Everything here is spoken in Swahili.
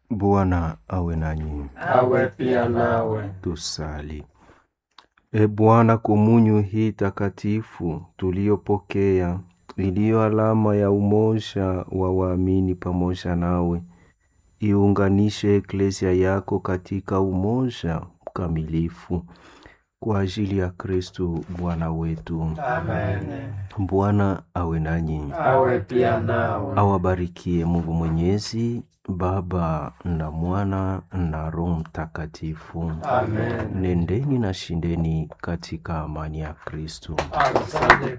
Bwana awe nanyi. awe pia nawe. Tusali. E Bwana, komunyu hii takatifu tuliyopokea, iliyo alama ya umoja wa waamini pamoja nawe, iunganishe eklesia yako katika umoja mkamilifu kwa ajili ya Kristo Bwana wetu. Amen. Bwana awe nanyi, Awe pia nawe. awabarikie Mungu Mwenyezi, Baba na Mwana na Roho Mtakatifu. Amen. Nendeni na shindeni katika amani ya Kristo. Asante